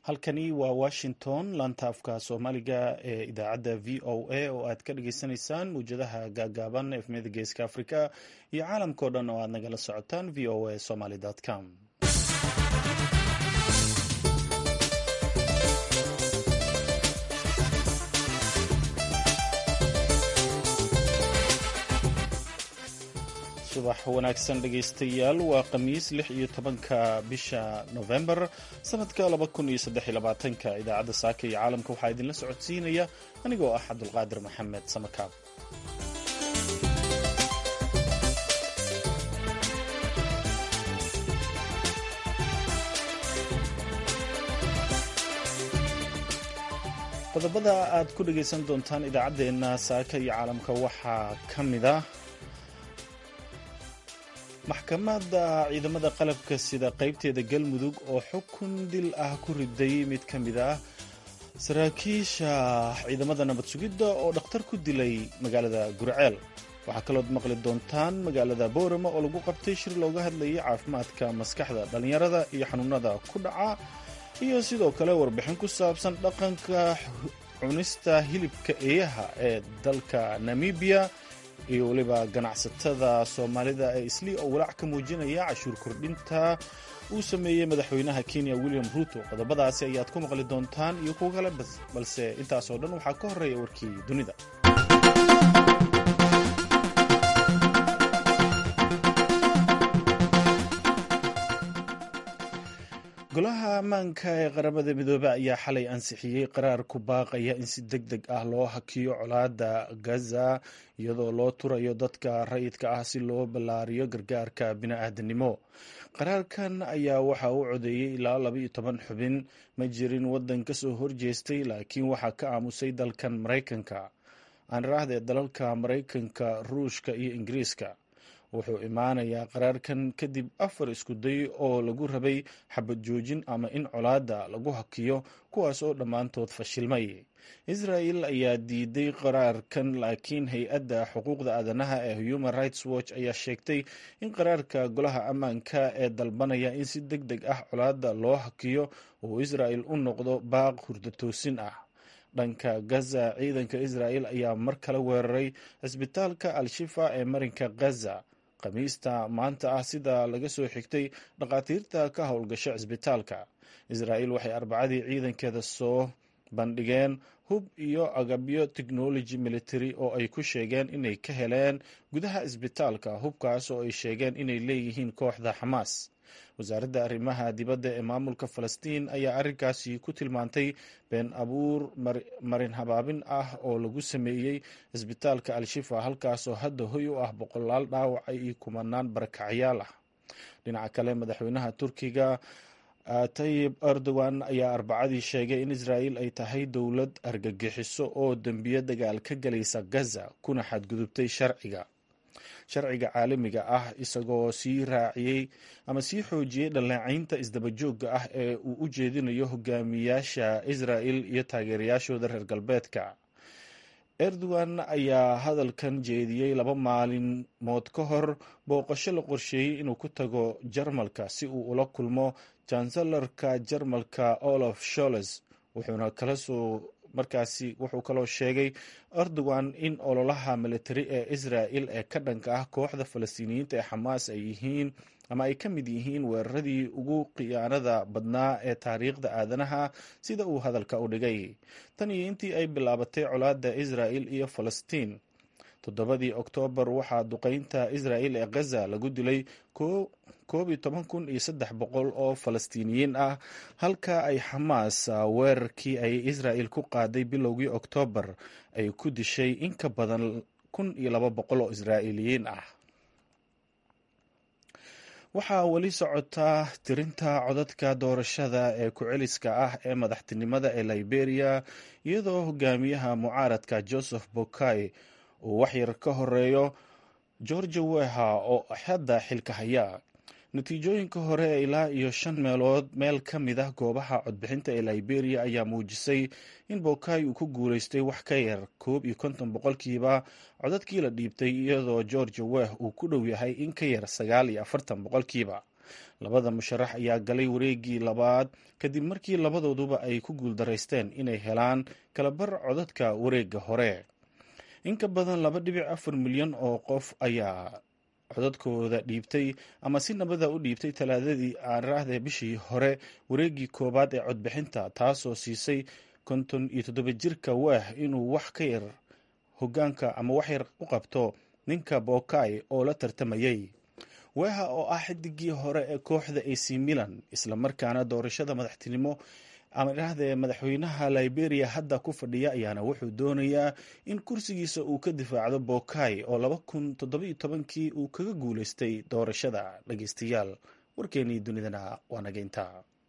halkani waa washington laanta afka soomaaliga ee idaacadda v o a oo aad ka dhageysaneysaan mawjadaha gaagaaban efmiyada geeska africa iyo caalamkao dhan oo aad nagala socotaan v o a somaly com subax wanaagsan dhegaystayaal waa khamiis lix iyo tobanka bisha novembar sanadka laba kun iyo saddex iyo labaatanka idaacadda saaka iyo caalamka waxaa idinla socodsiinaya anigoo ah cabdulqaadir maxamed samakaab qodobada aad ku dhagaysan doontaan idaacaddeenna saaka iyo caalamka waxaa ka mid ah maxkamadda ciidamada qalabka sida qaybteeda galmudug oo xukun dil ah ku riday mid ka mid ah saraakiisha ciidamada nabad sugidda oo dhakhtar ku dilay magaalada gurceel waxaa kalood maqli doontaan magaalada boorama oo lagu qabtay shir looga hadlayay caafimaadka maskaxda dhallinyarada iyo xanuunada ku dhaca iyo sidoo kale warbixin ku saabsan dhaqanka cunista hilibka eeyaha ee dalka namibiya iyo weliba ganacsatada soomaalida ee islii oo walaac ka muujinaya cashuur kordhinta uu sameeyey madaxweynaha kenya william ruuto qodobadaasi ayaad ku maqli doontaan iyo kuwo kale balse intaasoo dhan waxaa ka horeeya warkii dunida golaha ammaanka ee qaramada midoobe ayaa xalay ansixiyey qaraar ku baaqaya in si deg deg ah loo hakiyo colaadda gaza iyadoo loo turayo dadka rayidka ah si loo ballaariyo gargaarka bini-aadanimo qaraarkan ayaa waxa uu codeeyey ilaa laba iyo toban xubin ma jirin waddan ka soo horjeestay laakiin waxaa ka aamusay dalkan maraykanka aan raahde dalalka maraykanka ruushka iyo ingiriiska wuxuu imaanayaa qaraarkan kadib afar iskuday oo lagu rabay xabad joojin ama in colaadda lagu hakiyo kuwaas oo dhammaantood fashilmay israel ayaa diiday qaraarkan laakiin hay-adda xuquuqda aadanaha ee human rights watch ayaa sheegtay in qaraarka golaha ammaanka ee dalbanaya in si deg deg ah colaadda loo hakiyo uu israel u noqdo baaq hurdatoosin ah dhanka gaza ciidanka israel ayaa mar kale weeraray cisbitaalka al-shifa ee marinka gaza khamiista maanta ah sida laga soo xigtay dhakhaatiirta ka howlgasho cisbitaalka israel waxay arbacadii ciidankeeda soo bandhigeen hub iyo agabyo technology military oo ay ku sheegeen inay ka heleen gudaha cisbitaalka hubkaas oo ay sheegeen inay leeyihiin kooxda xamaas wasaaradda arrimaha dibadda ee maamulka falastiin ayaa arrinkaasi ku tilmaantay been abuur marin habaabin ah oo lagu sameeyey cisbitaalka al-shifa halkaasoo hadda hoy u ah boqolaal dhaawaca iyo kumanaan barakacyaal ah dhinaca kale madaxweynaha turkiga tayib erdogan ayaa arbacadii sheegay in israel ay tahay dowlad argagixiso oo dembiyo dagaal ka galaysa gaza kuna xadgudubtay sharciga sharciga caalamiga ah isagoo sii raaciyey ama sii xoojiyey dhaleecaynta isdabajooga ah ee uu u jeedinayo hogaamiyaasha israel iyo taageerayaashooda reer galbeedka erdogan ayaa hadalkan jeediyey laba maalimood ka hor booqasho la qorsheeyey inuu ku tago jarmalka si uu ula kulmo jansalarka jarmalka olaf sholes wuxuuna kala soo markaasi wuxuu kaloo sheegay erdogan in ololaha militari ee israel ee ka dhanka ah kooxda falastiiniyiinta ee xamaas ay yihiin ama ay ka mid yihiin weeraradii ugu khiyaanada badnaa ee taariikhda aadanaha sida uu hadalka u dhigay tan iyo intii ay bilaabatay colaadda israel iyo falastiin toddobadii oktoobar waxaa duqeynta israel ee gaza lagu dilay koob iyo toban kun iyo saddex boqol oo falastiiniyiin ah halka ay xamaas weerarkii ay israel ku qaaday bilowgii oktoobar ay ku dishay in ka badan kun iyo laba boqol oo israa'iiliyiin ah waxaa weli socotaa tirinta codadka doorashada ee ku-celiska ah ee madaxtinimada ee liberia iyadoo hogaamiyaha mucaaradka joseph bokai uu waxyar ka horeeyo georgia weha oo hadda xilka haya natiijooyinka hore ilaa iyo shan meelood meel ka mid ah goobaha codbixinta ee liberia ayaa muujisay in bokai uu ku guuleystay wax ka yar koob iyo konton boqolkiiba codadkii la dhiibtay iyadoo georgia weh uu ku dhow yahay in ka yar sagaal iyo afartan boqolkiiba labada musharax ayaa galay wareegii labaad kadib markii labadooduba ay ku guuldaraysteen inay helaan kalabar codadka wareegga hore in ka badan laba dhibic afar milyan oo qof ayaa codadkooda dhiibtay ama si nabada u dhiibtay talaadadii aaraahda bishii hore wareeggii koowaad ee codbixinta taasoo siisay konton iyo toddoba jirka waah inuu wax ka yar hogaanka ama wax yar u qabto ninka bookay oo la tartamayay weeha oo ah xidigii hore ee kooxda ac milan islamarkaana doorashada madaxtinimo ama idhaahdee madaxweynaha liberia hadda ku fadhiya ayaana wuxuu doonayaa in kursigiisa uu ka difaacdo bookay oo laba kun toddobiyo tobankii uu kaga guuleystay doorashada dhageystayaal warkeenii dunidana waa nageynta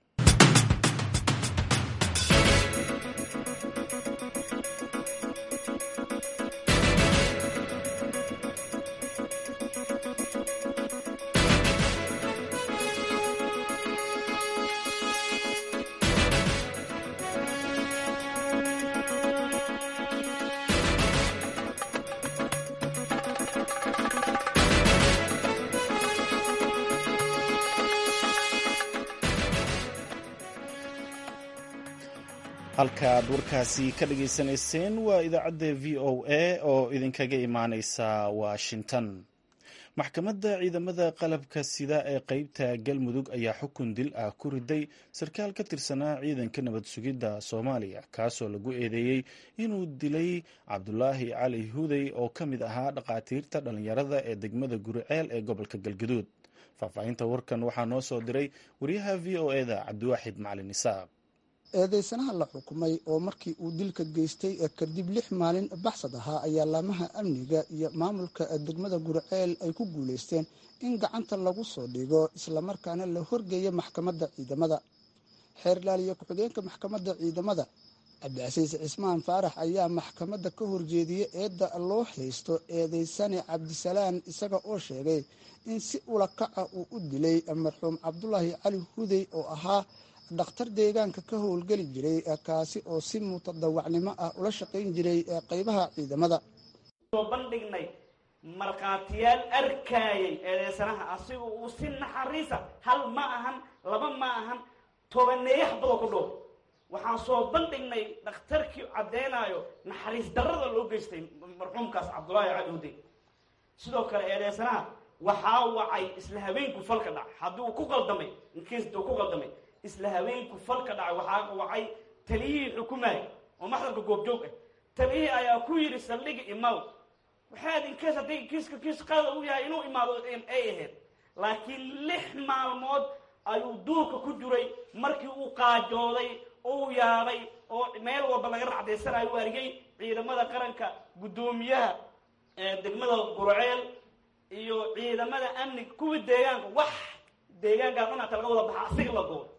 halkaaad warkaasi ka dhageysanayseen waa idaacadda v o a oo idinkaga imaaneysa washington maxkamadda ciidamada qalabka sida ee qeybta galmudug ayaa xukun dil ah ku riday sarkaal ka tirsanaa ciidanka nabad sugidda soomaaliya kaasoo lagu eedeeyey inuu dilay cabdulaahi cali hudey oo ka mid ahaa dhaqaatiirta dhallinyarada ee degmada guriceel ee gobolka galgaduud faahfaahinta warkan waxaa noo soo diray wariyaha v o e da cabdiwaaxid macalin isaaq eedeysanaha la xukumay oo markii uu dilka geystay kadib lix maalin baxsad ahaa ayaa laamaha amniga iyo maamulka degmada gurceel ay ku guulaysteen in gacanta lagu soo dhigo islamarkaana la horgeeya maxkamadda ciidamada xeerlaaliye ku-xigeenka maxkamadda ciidamada cabdicasiis cismaan faarax ayaa maxkamadda ka horjeediyey eedda loo haysto eedeysane cabdisalaan isaga oo sheegay in si ulakaca uu u dilay marxuum cabdulaahi cali hudey oo ahaa dhakhtar deegaanka ka howlgeli jiray kaasi oo si mutadawacnimo ah ula shaqayn jiray qeybaha ciidamada soo bandhignay markhaatiyaal arkaayay eedeysanaha asiga uu si naxariisa hal ma ahan laba ma ahan tobaneeyo xabadoo ku dhow waxaan soo bandhignay dhakhtarkii caddeynayo naxariis darrada loo geystay marxuumkaas cabdulaahi cali hudey sidoo kale eedeysanaha waxaa wacay isla habeenku falka dhac haddii uu ku qaldamay inkiisda uu ku qaldamay isla habeenku falka dhacay waxaa wacay taliyihii xukumaaya oo maxdarka goobjoog ah taliyihii ayaa ku yidhi saldhiga imaw waxaad inkees haddii kiiska kiis qaada u yahay inuu imaado ay ahayd laakiin lix maalmood ayuu duurka ku jiray markii uu qaajooday uu yaabay oo meel walba laga racdaysanayo u argay ciidamada qaranka guddoomiyaha degmada gurceel iyo ciidamada amniga kuwii deegaanka wax deegaankaa dhan ata laga wada baxa asiga la goobo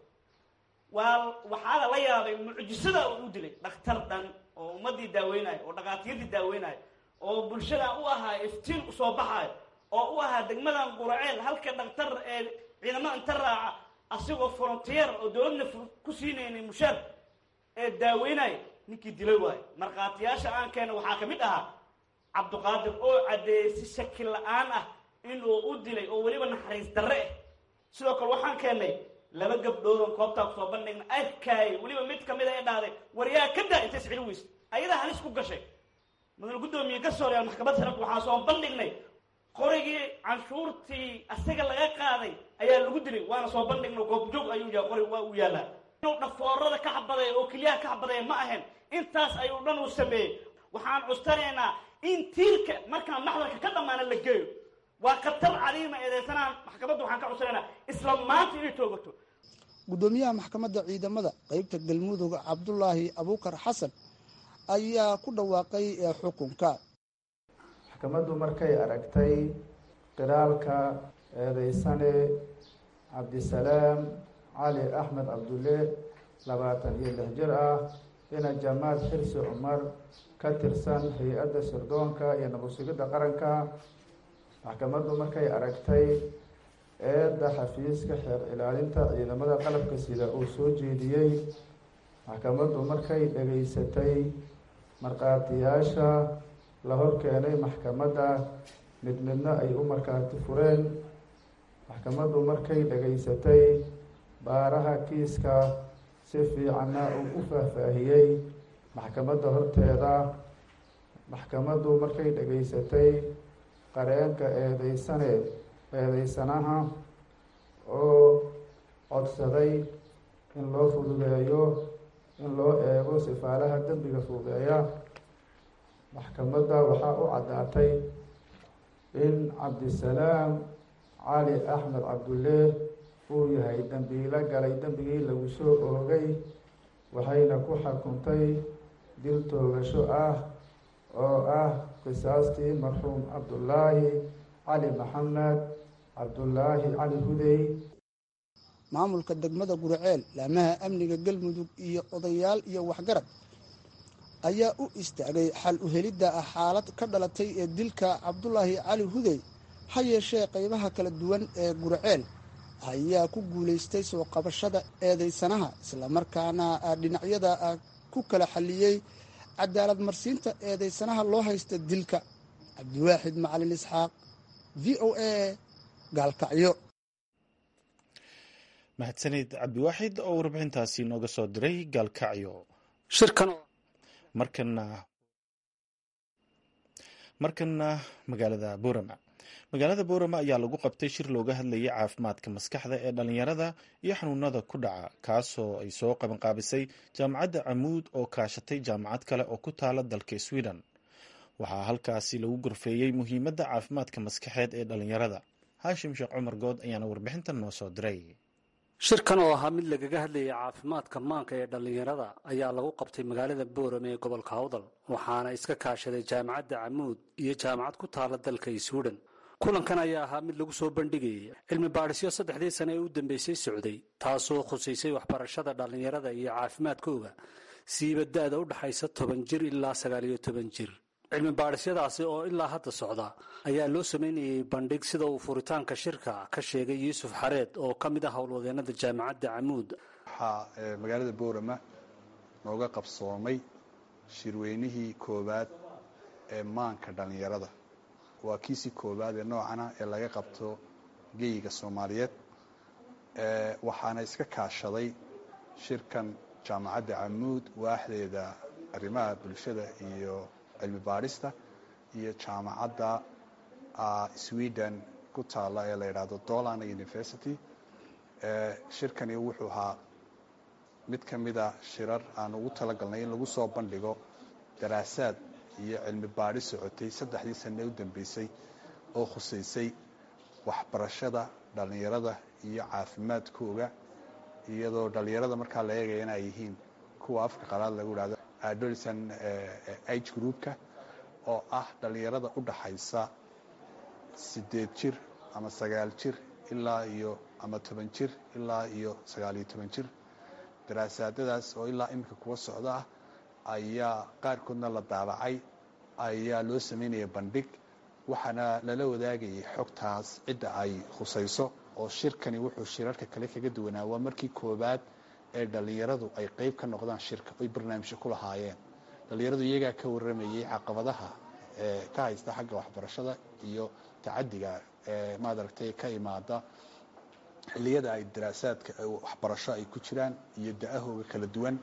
waa waxaana la yaabay mucjisada uu u dilay dhakhtar dhan oo ummadii daaweynayo oo dhakhaatiirtii daaweynayo oo bulshada u ahaa iftiin usoo baxayo oo u ahaa degmadan quraceel halka dhakhtar ee ciidamada inta raaca asigoo frontier oo dowladna ku siinayna mushaar ee daaweynaya ninkii dilay waayo markhaatiyaasha aan keena waxaa ka mid ahaa cabdiqaadir oo caddeeyey si shaki la-aan ah inuu u dilay oo weliba naxariis darre ah sidoo kale waxaan keennay laba gabdhoodan koobtaa kusoo bandhigna arkaayay weliba mid kamid a ee dhahday waryaa ka daa intay isceli weyse ayadaa halis ku gashay mudane guddoomiye garsooryaal maxkamadda sharafka waxaan soo bandhignay qorigii canshuurtii asaga laga qaaday ayaa lagu dilay waana soo bandhigna goobjoog ayuu yahay qorig waa uu yaallaa inuu dhafoorada ka xabadaya oo keliyaha ka xabadaya ma ahayn intaas ayuu dhan uu sameeyey waxaan custanaynaa in tiirka markaan maxdarka ka dhammaana la geeyo waa khatar cadiima eedeysanaan maxkamadda waxaan ka cusanaynaa isla maanta inay toogato guddoomiyaha maxkamadda ciidamada qeybta galmudug cabdulaahi abuukar xasan ayaa ku dhawaaqay xukunka maxkamaddu markay aragtay qiraalka eedeysane cabdisalaam cali axmed cabdulle labaatan iyo lix jir ah ina jamaad xirsi cumar ka tirsan hay-adda sirdoonka iyo nabadsugidda qaranka maxkamaddu markay aragtay eedda xafiiska xeer ilaalinta ciidamada qalabka sida uu soo jeediyey maxkamaddu markay dhegaysatay markhaatiyaasha la hor keenay maxkamadda mid midna ay u markhaati fureen maxkamaddu markay dhegaysatay baaraha kiiska si fiicanna uu u faahfaahiyey maxkamadda horteeda maxkamaddu markay dhegaysatay qareenka eedeysane eedeysanaha oo codsaday in loo fududeeyo in loo eego sifaalaha dembiga fuudeeya maxkamadda waxaa u caddaatay in cabdisalaam cali axmed cabdulle uu yahay dembiilo galay dembigii lagu soo oogay waxayna ku xukuntay dil toogasho ah oo ah qisaastii marxuum cabdullaahi cali maxamed cabdullaahi cali hudey maamulka degmada guriceel laamaha amniga galmudug iyo odayaal iyo waxgarad ayaa u istaagay xal u helidda ah xaalad ka dhalatay ee dilka cabdulaahi cali hudey ha yeeshee qaybaha kala duwan ee guriceel ayaa ku guulaystay soo qabashada eedeysanaha islamarkaana dhinacyada ku kala xalliyey cadaalad marsiinta eedeysanaha loo haysta dilka cabdiwaaxid macalin isxaaq v o a gaalkacyo mahadsanid cabdiwaaxid oo warbixintaasi nooga soo diray gaalkacyo markana markana magaalada boorama magaalada boorama ayaa lagu qabtay shir looga hadlayay caafimaadka maskaxda ee dhalinyarada iyo xanuunada ku dhaca kaasoo ay soo qabanqaabisay jaamacadda camuud oo kaashatay jaamacad kale oo ku taala dalka sweden waxaa halkaasi lagu gorfeeyey muhiimadda caafimaadka maskaxeed ee dhalinyarada haashim sheekh cumar good ayaana warbixintan noo soo diray shirkan oo ahaa mid lagaga hadlayay caafimaadka maanka ee dhallinyarada ayaa lagu qabtay magaalada boorame ee gobolka hawdal waxaana iska kaashaday jaamacadda camuud iyo jaamacad ku taala dalka sweden kulankan ayaa ahaa mid lagu soo bandhigayay cilmi baadhisyo saddexdii sane ee u dambeysay socday taasoo khusaysay waxbarashada dhallinyarada iyo caafimaadkooga siiba da-da u dhaxaysa toban jir ilaa sagaal iyo toban jir cilmi baadhisyadaasi oo ilaa hadda socda ayaa loo sameynayay bandhig sida uu furitaanka shirka ka sheegay yuusuf xareed oo ka mid ah howlwadeenada jaamacadda camuud waxaa magaalada boorama nooga qabsoomay shirweynihii koowaad ee maanka dhallinyarada waa kiisii koowaad ee noocana ee laga qabto geyiga soomaaliyeed waxaana iska kaashaday shirkan jaamacadda camuud waaxdeeda arrimaha bulshada iyo cilmi baadhista iyo jaamacadda sweden ku taalla ee la yidhaahdo dolan university shirkani wuxuu ahaa mid ka mida shirar aan ugu talagalnay in lagu soo bandhigo daraasaad iyo cilmi baadhi socotay saddexdii sane u dambeysay oo khusaysay waxbarashada dhallinyarada iyo caafimaadkooga iyadoo dhallinyarada markaa la eegaya in ay yihiin kuwa afka qalaad lagu idhahdo adolescent age groupka oo ah dhallinyarada u dhaxaysa siddeed jir ama sagaal jir ilaa iyo ama toban jir ilaa iyo sagaal iyo toban jir daraasaadadaas oo ilaa iminka kuwa socda ah ayaa qaarkoodna la daabacay ayaa loo samaynaya bandhig waxaana lala wadaagayay xogtaas cidda ay khusayso oo shirkani wuxuu shirarka kale kaga duwanaa waa markii koowaad ee dhallinyaradu ay qeyb ka noqdaan shirka oy barnaamijyo ku lahaayeen dhallinyaradu iyagaa ka warramayay caqabadaha ee ka haysta xagga waxbarashada iyo tacadiga ee maadaragtay ka imaada xilliyada ay daraasaadka waxbarasho ay ku jiraan iyo da-ahooga kala duwan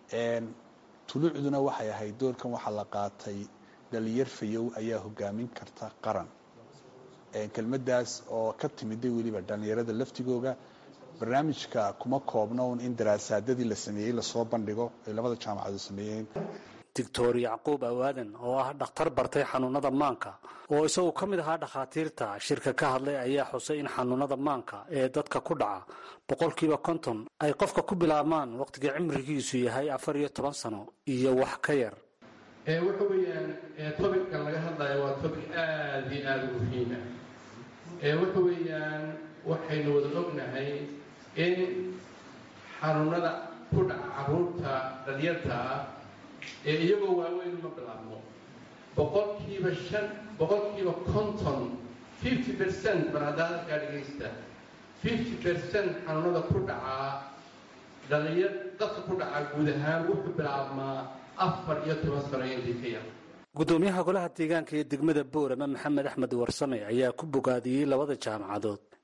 tuluucduna waxay ahayd doorkan waxaa la qaatay dhalinyar fayow ayaa hogaamin karta qaran kelmadaas oo ka timiday weliba dhallinyarada laftigooga barnaamijka kuma koobna un in daraasaadadii la sameeyey lasoo bandhigo ay labada jaamacadood sameeyeen doctor yacquub awaadan oo ah dhakhtar bartay xanuunada maanka oo isaguo ka mid ahaa dhakhaatiirta shirka ka hadlay ayaa xusay in xanuunada maanka ee dadka ku dhaca boqolkiiba konton ay qofka ku bilaabmaan wakhtiga cimrigiisu yahay afar iyo toban sano iyo wax ka yar waxa weeyaan tobickan laga hadlayo waa tobic aada iyo aada u muhiima waxa weeyaan waxaynu wada ognahay in xanuunada ku dhaca caruurta dhalyarta ah ee iyagoo waaweyn uma bilaabmo boqolkiiba shan boqolkiiba konton fifty percent bar haddaa halkaa dhegaysta fifty percent xanuunada ku dhacaa dhalinyar dadka ku dhacaa guud ahaan wuxuu bilaabmaa afar iyo toban sano intii ka yar gudoomiyaha golaha deegaanka ee degmada boorama maxamed axmed warsame ayaa ku bogaadiyey labada jaamacadood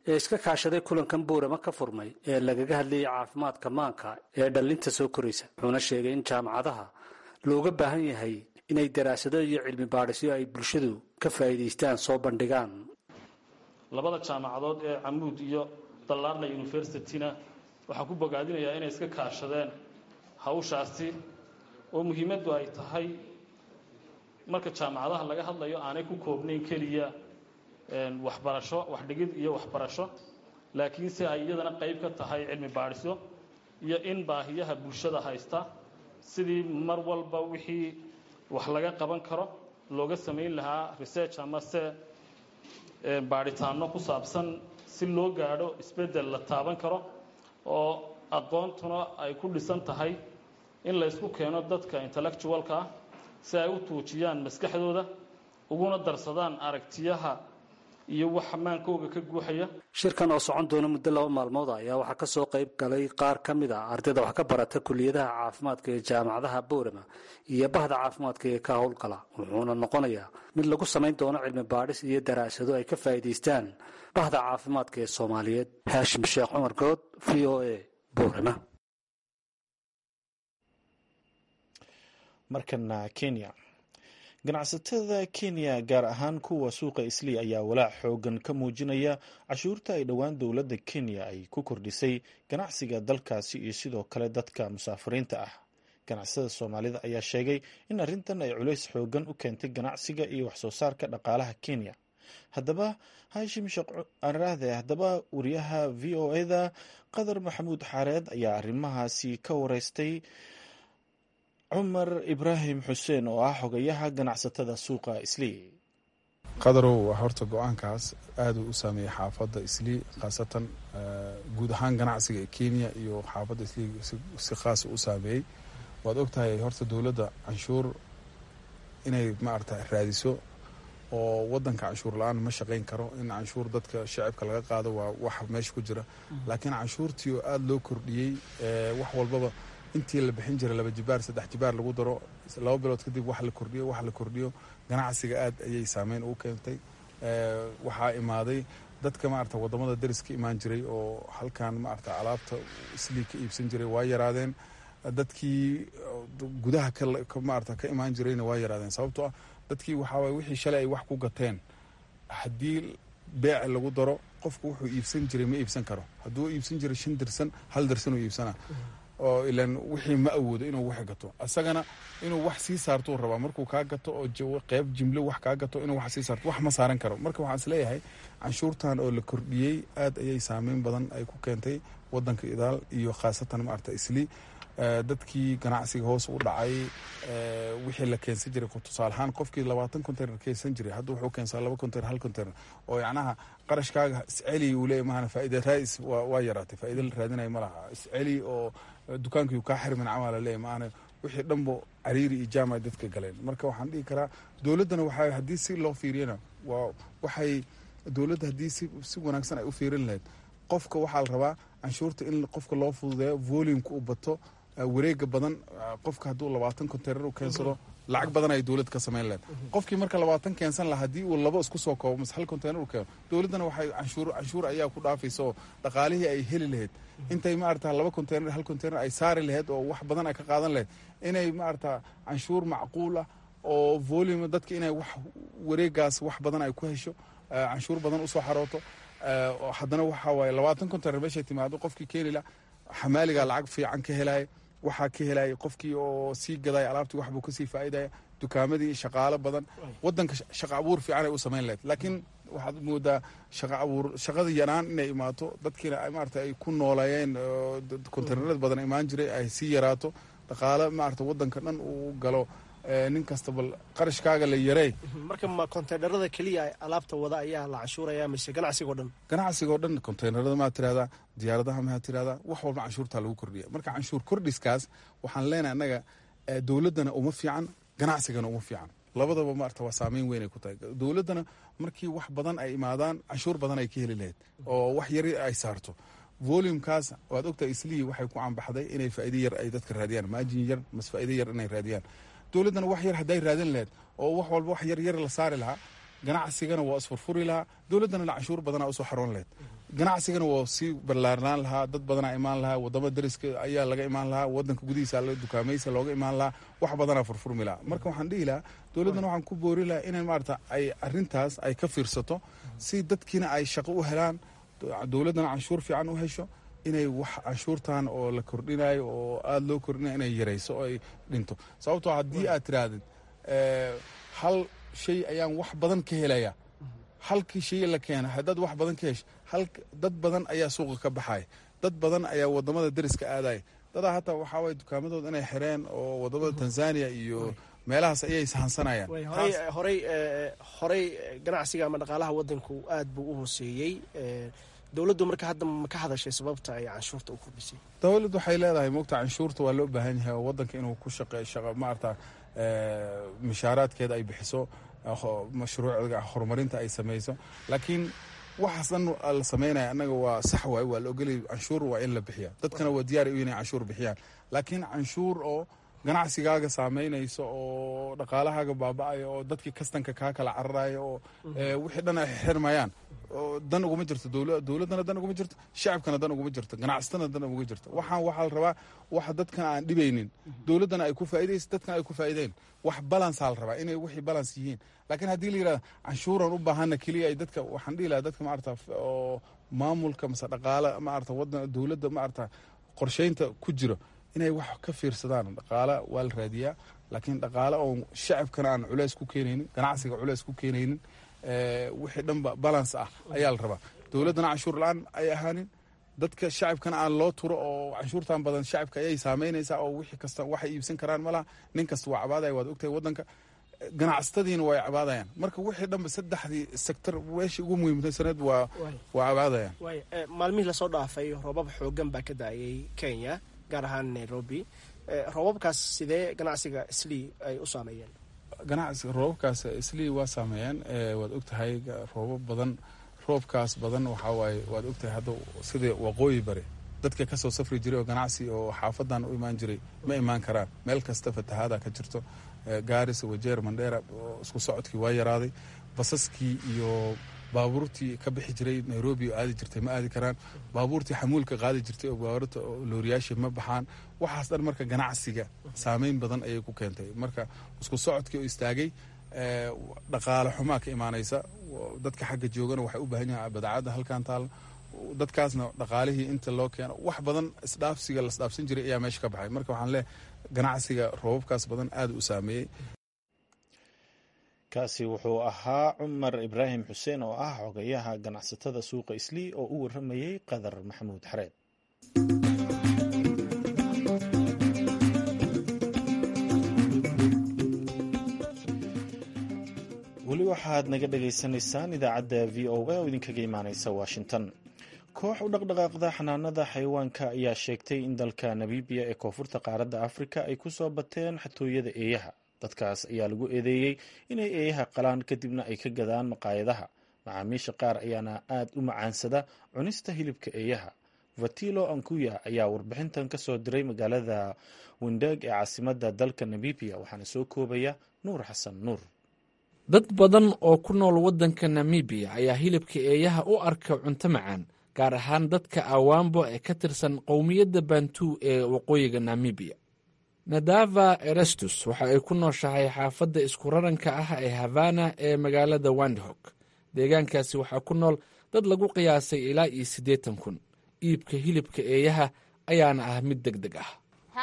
ee iska kaashaday kulankan boorama ka furmay ee lagaga hadlayay caafimaadka maanka ee dhallinta soo koraysa wuxuuna sheegay in jaamacadaha looga baahan yahay inay daraasado iyo cilmi baadhisyo ay bulshadu ka faa'iidaystaan soo bandhigaan labada jaamacadood ee camuud iyo dallaarna universityna waxaan ku bogaadinayaa inay iska kaashadeen hawshaasi oo muhiimaddu ay tahay marka jaamacadaha laga hadlayo aanay ku koobnayn keliya waxbarasho waxdhigid iyo waxbarasho laakiinse ay iyadana qayb ka tahay cilmi baadhisyo iyo in baahiyaha bulshada haysta sidii mar walba wixii wax laga qaban karo looga samayn lahaa research ama se baadhitaano ku saabsan si loo gaadho isbeddel la taaban karo oo aqoontuna ay ku dhisan tahay in laysku keeno dadka intellectualka ah si ay u tuujiyaan maskaxdooda uguna darsadaan aragtiyaha iyo wax maankooga ka guuxaya shirkan oo socon doona muddo laba maalmood ayaa waxaa ka soo qayb galay qaar ka mid a ardayda wax ka barata kuliyadaha caafimaadka ee jaamacadaha boorama iyo bahda caafimaadka ee ka howlgala wuxuuna noqonayaa mid lagu samayn doono cilmi baadhis iyo daraasado ay ka faa'iidaystaan bahda caafimaadka ee soomaaliyeed haashim sheekh cumar good v o a boorama markana kenya ganacsatada kenya gaar ahaan kuwa suuqa islii ayaa walaac xoogan ka muujinaya cashuurta ay dhowaan dowladda kenya ay ku kordhisay ganacsiga dalkaasi iyo sidoo kale dadka musaafiriinta ah ganacsatada soomaalida ayaa sheegay in arrintan ay culays xoogan u keentay ganacsiga iyo waxsoo saarka dhaqaalaha kenya haddaba haashim sheekh haddaba wariyaha v o eda qadar maxamuud xaareed ayaa arrimahaasi ka wareystay cumar ibraahim xuseen oo ah xogayaha ganacsatada suuqa islii qadarow horta go-aankaas aaduu u saameeyey xaafadda islii khaasatan guud ahaan ganacsiga ee kenya iyo xaafadda islii si khaasa u saameeyey waad ogtahay horta dowladda canshuur inay maarata raadiso oo wadanka canshuur la-aan ma shaqayn karo in canshuur dadka shacibka laga qaado waa wax meesha ku jira laakiin canshuurtii oo aada loo kordhiyey wax walbaba intii la bixin jiray laba jibaar saddex jibaar lagu daro laba bilood kadib wax la kordhiyo wax la kordhiyo ganacsiga aad ayay saameyn ugu keentay waxaa imaaday dadka maarata wadamada deris ka imaan jiray oo halkan maarata alaabta islii ka iibsan jiray waa yaraadeen dadkii gudaha maarata ka imaan jirayna waa yaraadeen sababtoo ah dadkii waxaawaye wixii shalay ay wax ku gateen haddii beec lagu daro qofku wuxuu iibsan jiray ma iibsan karo hadduu iibsan jiray shan dirsan hal dirsan uu iibsana oo ilan wixii ma awoodo inuu wax gato isagana inuu wax sii saartuu rabaa markuu kaa gato oo qeyb jimlo wax kaa gato inuu wax sii saarto wax ma saaran karo marka waxaan isleeyahay canshuurtan oo la kordhiyey aad ayay saameyn badan ay ku keentay wadanka idaal iyo khaasatan maarata isli dadkii ganacsiga hoos u dhacay wixii la keensan jiray tusaale ahaan qofkii labaatan container keensan jiray hadda wuxuu keensaa laba container hal container oo yacnaha qarashkaaga isceli uu leeyahy mahana faa'iida raadis waa yaraatay faa'iida la raadinayo ma laha isceli oo dukaankii kaa xirmin camal leeyahy maahana wixii dhanbo cariiri iyo jaamay dadka galeen marka waxaan dhihi karaa dowladdana waxaa haddii si loo fiiriyana waa waxay dowladda haddii si si wanaagsan ay u fiirin lahayd qofka waxaa la rabaa canshuurta in qofka loo fududeeyo volumeka u bato wareega badan qofka hadduu labaatan container u keensado lacag badan ay dowlad ka samayn lahayd qofkii marka labaatan keensan laha haddii uu labo isku soo koobo mase hal container u keeno dowladdana waxay canshuur canshuur ayaa ku dhaafaysa oo dhaqaalihii ay heli lahayd intay maarata laba container hal container ay saari lahayd oo wax badan ay ka qaadan lahayd inay maarata canshuur macquul ah oo volume dadka inay wax wareegaas wax badan ay ku hesho canshuur badan usoo xarooto haddana waxaa waaye labaatan container meeshay timaado qofkii keenila xamaaliga lacag fiican ka helaya waxaa ka helaya qofkii oo sii gadaya alaabtii waxbuu kasii faa'iidaya dukaamadii shaqaalo badan wadanka shaqa abuur fiican ay u samayn lahayd laakiin waxaad moodaa shaqa abuur shaqada yanaan inay imaato dadkiina maarata ay ku nooleeyeen konteynerada badan imaan jiray ay sii yaraato dhaqaale maarata wadanka dhan uu galo nin kasta bal qarashkaaga la yarey marka ma konteynerada keliya alaabta wada ayaa la canshuuraya mise ganacsigao dhan ganacsigao dhan konteynerada maad tirahdaa diyaaradaha maad tirahdaa wax walba canshuurtaa lagu kordhiya marka canshuur kordhiskaas waxaan leenahay annaga dowladdana uma fiican ganacsigana uma fiican labadaba maarata waa saameyn weyn ay ku tahay dowladdana markii wax badan ay imaadaan canshuur badan ay ka heli lahayd oo wax yari ay saarto volumekaas waad ogtahay islii waxay ku cambaxday inay faa'iido yar ay dadka raadiyaan maajin yar mas faa'iido yar inay raadiyaan dowladdana wax yar hadday raadin lahayd oo wax walba wax yar yar la saari lahaa ganacsigana waa isfurfuri lahaa dowladdana canshuur badanaa usoo xaroon lahayd ganacsigana waa sii ballaarnaan lahaa dad badanaa imaan lahaa wadamo dariska ayaa laga imaan lahaa wadanka gudihiisa dukaamaysa looga imaan lahaa wax badanaa furfurmi lahaa marka waxaan dhihi lahaa dowladdan waxaan ku boori lahaa inay maarata ay arintaas ay ka fiirsato si dadkiina ay shaqo u helaan dowladdana canshuur fiican u hesho inay wax canshuurtan oo la kordhinayo oo aada loo kordhinayo inay yarayso oo ay dhinto sababtoo haddii aad tirahdid hal shay ayaan wax badan ka helaya halkii shay la keena haddaad wax badan ka hesho hal dad badan ayaa suuqa ka baxaya dad badan ayaa wadamada dariska aadaya dadaa hataa waxaa waye dukaamadooda inay xireen oo wadamada tanzania iyo meelahaas ayay sahansanayaan horey horey ganacsiga ama dhaqaalaha wadanku aad buu u hooseeyey dowladdu marka hadda ma ka hadashay sababta ay canshuurta u kordhisay dowladdu waxay leedahay mogta canshuurta waa loo baahan yahay oo wadanka inuu ku shaqeeyo shaqa maarata mishaaraadkeeda ay bixiso mashruucga horumarinta ay samayso laakiin waxaas dhan la sameynaya annaga waa sax waay waa la ogolay canshuur waa in la bixiya dadkana waa diyaar u inay canshuur bixiyaan laakiin canshuur oo ganacsigaaga saameynayso oo dhaqaalahaaga baaba-ayo oo dadkii kastanka kaa kala cararayo oo wixii dhan ay xirmayaan dan uguma jirto dowladdana dan uguma jirto shacabkana dan uguma jirto ganacsatana dan uguma jirto waxaan waxaa la rabaa wax dadkan aan dhibaynin dowladdana ay ku faaidayso dadkana ay ku faa'ideyn wax balansaa la rabaa inay wixii balans yihiin laakiin haddii la yirahdo canshuuran u baahana keliya ay dadka waxaan dhihi lahaa dadka maarata oo maamulka mase dhaqaala maarata wadan dowladda maarata qorsheynta ku jiro inay wax ka fiirsadaan dhaqaala waa la raadiyaa laakiin dhaqaale oo shacabkana aan culeys ku keenaynin ganacsiga culeys ku keenaynin wixii dhanba balans ah ayaa la rabaa dowladdana canshuur la-aan ay ahaanin dadka shacabkana aan loo turo oo canshuurtan badan shacabka ayay saameynaysaa oo wixii kasta waxay iibsan karaan malaha nin kasta waa cabaadaya waad ogtahay wadanka ganacsatadiina way cabaadayaan marka wixii dhanba saddexdii sector meeshii ugu muhiimsaneed waa waa cabaadayaan maalmihii lasoo dhaafay roobab xoogan baa ka da-ayay kenya gaar ahaan nairobi roobabkaas sidee ganacsiga slii ay u saameeyeen ganacsiga roobabkaas islii waa saameeyeen waad ogtahay roobab badan roobkaas badan waxaa waaye waad ogtahay hadda sida waqooyi bari dadka kasoo safri jiray oo ganacsi oo xaafadan u imaan jiray ma imaan karaan meel kasta fatahaada ka jirto gaaris wajeer mandheera isku socodkii waa yaraaday basaskii iyo baabuurtii ka bixi jiray nairobi oo aadi jirtay ma aadi karaan baabuurtii xamuulka qaadi jirtay oo baabuurta looriyaashii ma baxaan waxaas dhan marka ganacsiga saameyn badan ayay ku keentay marka isku socodkii oo istaagay dhaqaale xumaa ka imaanaysa dadka xagga joogana waxay u baahan yahay badacadda halkan taal dadkaasna dhaqaalihii inta loo keeno wax badan isdhaafsiga lasdhaafsan jiray ayaa meesha ka baxay marka waxaan leehay ganacsiga roobabkaas badan aada u saameeyey kaasi wuxuu ahaa cumar ibraahim xuseen oo ah xogayaha ganacsatada suuqa islii oo u waramayey qadar maxamuud xareed weli waxaad naga dhagaysanaysaan idaacadda v o a oo idinkaga imaaneysa washington koox u dhaqdhaqaaqda xanaanada xayawaanka ayaa sheegtay in dalka namibiya ee koonfurta qaaradda afrika ay ku soo bateen xatooyada eeyaha dadkaas ayaa lagu eedeeyey inay eeyaha qalaan kadibna ay ka gadaan maqaayadaha macaamiisha qaar ayaana aad u macaansada cunista hilibka eeyaha vatilo ankuya ayaa warbixintan ka soo diray magaalada windeg ee caasimadda dalka namibiya waxaana soo koobaya nuur xasan nuur dad badan oo ku nool waddanka namibiya ayaa hilibka eeyaha u arka cunto macaan gaar ahaan dadka awaambo ee ka tirsan qowmiyadda bantu ee waqooyiga namibiya nadava erestus waxa ay ku nooshahay xaafadda isku raranka ah ee havana ee magaalada wandhog deegaankaasi waxaa ku nool dad lagu qiyaasay ilaa iyo siddeetan kun iibka hilibka eeyaha ayaana ah mid deg deg ah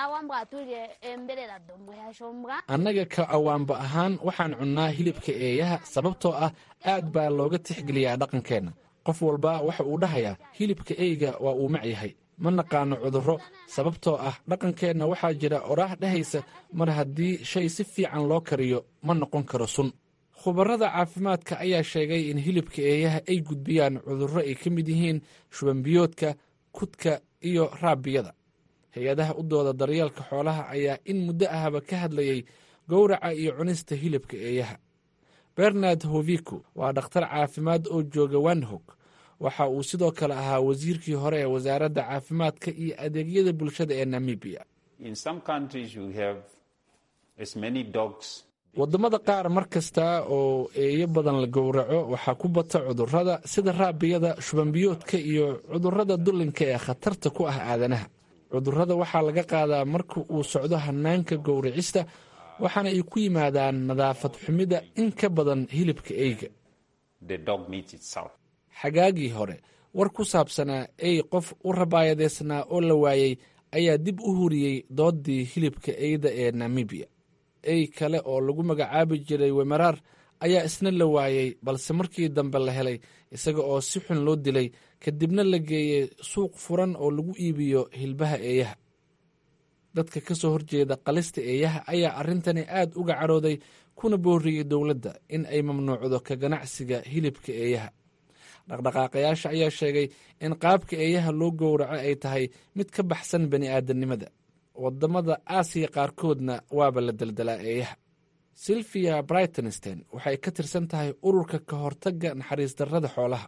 annaga ka awaamba ahaan waxaan cunnaa hilibka eeyaha sababtoo ah aad baa looga tixgeliyaa dhaqankeenna qof walba waxa uu dhahayaa hilibka eyga waa uu mac yahay ma naqaano cudurro sababtoo ah dhaqankeenna waxaa jira oraah dhehaysa mar haddii shay si fiican loo kariyo ma noqon karo sun khubarrada caafimaadka ayaa sheegay in hilibka eeyaha ay gudbiyaan cudurro ay ka mid yihiin shubanbiyoodka kudka iyo raabiyada hay-adaha u dooda daryeelka xoolaha ayaa in muddo ahba ka hadlayay gowraca iyo cunista hilibka eeyaha bernard hoviku waa dhakhtar caafimaad oo jooga wandhog waxa uu sidoo kale ahaa wasiirkii hore ee wasaaradda caafimaadka iyo adeegyada bulshada ee namibiya waddamada qaar mar kasta oo eeyo badan la gowraco waxaa ku bata cudurrada sida raabiyada shubanbiyoodka iyo cudurrada dullinka ee khatarta ku ah aadanaha cudurrada waxaa laga qaadaa marka uu socdo hannaanka gowracista waxaana ay ku yimaadaan nadaafad xumida in ka badan hilibka eyga xagaagii hore war ku saabsanaa ey qof u rabaayadeysnaa oo la waayey ayaa dib u huriyey dooddii hilibka eyda ee namibiya ey kale oo lagu magacaabi jiray wemeraar ayaa isna la waayey balse markii dambe la helay isaga oo si xun loo dilay kadibna la geeyey suuq furan oo lagu iibiyo hilbaha eeyaha dadka ka soo horjeeda qalista eeyaha ayaa arrintani aad uga cadhooday kuna booriyey dowladda in ay mamnuucdo ka ganacsiga hilibka eeyaha dhaqdhaqaaqayaasha ayaa sheegay in qaabka eeyaha loo gowraco ay tahay mid ka baxsan bani aadamnimada waddamada aasiya qaarkoodna waaba la deldelaa eeyaha silvia brightonstein waxay ka tirsan tahay ururka ka hortagga naxariis darrada xoolaha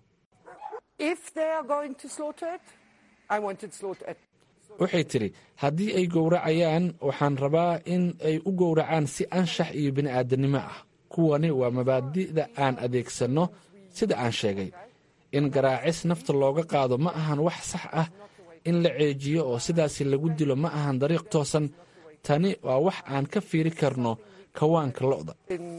waxay tidhi haddii ay gowracayaan waxaan rabaa in ay u gowracaan si anshax iyo bini'aadanimo ah kuwani waa mabaadi'da aan adeegsanno sida aan sheegay in garaacis nafta looga qaado ma ahan wax sax ah in la ceejiyo oo sidaasi lagu dilo ma ahan dariiq toosan tani waa wax aan ka fiiri karno kawaanka lo'da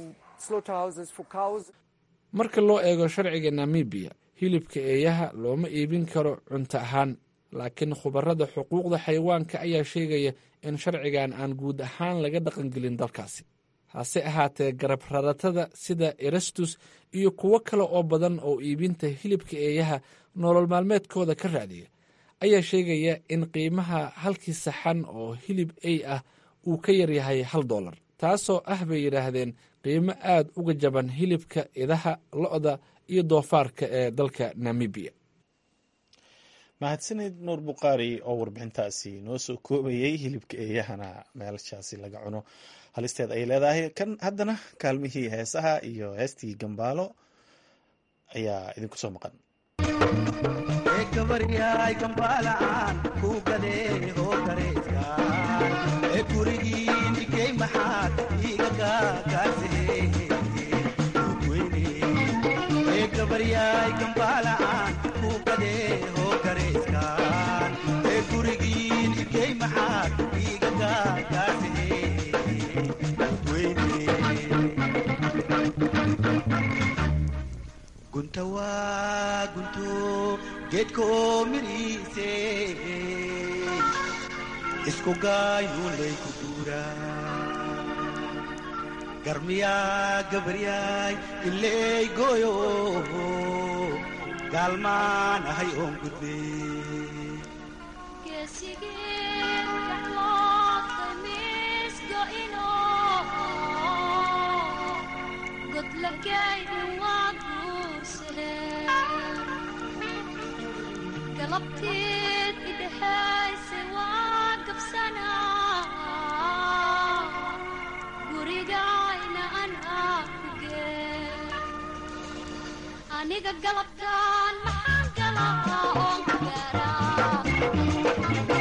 marka loo eego sharciga namibiya hilibka eeyaha looma iibin karo cunto ahaan laakiin khubarada xuquuqda xayawaanka ayaa sheegaya in sharcigan aan guud ahaan laga dhaqangelin dalkaasi hase ahaatee garab raratada sida erastus iyo kuwo kale oo badan oo iibinta hilibka eeyaha nolol maalmeedkooda ka raadiya ayaa sheegaya in qiimaha halkii saxan oo hilib ey ah uu ka yaryahay hal dollar taasoo ah bay yidhaahdeen qiimo aad uga jaban hilibka idaha lo'da iyo doofaarka ee dalka namibiya mahadsanid nuur bukhaari oo warbixintaasi noo soo koobayey hilibka eeyahana meelshaasi laga cuno halisteed ay leedahay kan haddana kaalmihii heesaha iyo heestii gambaalo ayaa idinku soo maqan gunta waa gunto geedkoo midhiise isku gaayuulay ku guuraa garmiyaa gabaryaay iley gooyo gaalmaan ahay oon gudbe galabteed idhahayse waa gabsanaa gurigayna anaa kugee aniga galabtaan maxaan galaa oon ku gaaraa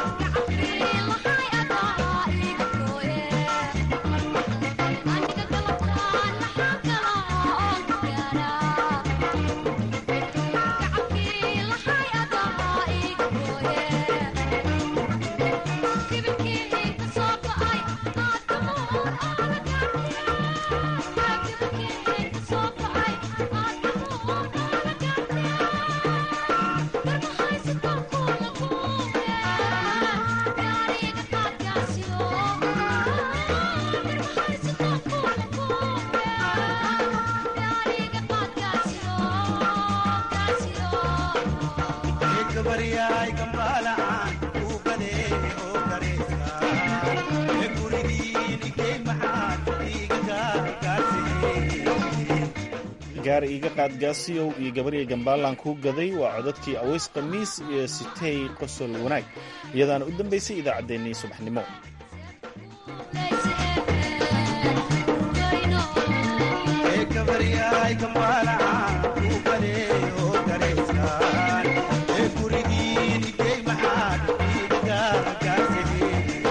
gaar iiga qaadgaasiyow iyo gabarya gambaalan kuu gaday waa codadkii aways khamiis iyo sitey qosol wanaag iyadaana u dambaysay idaacaddeenii subaxnimo Hey,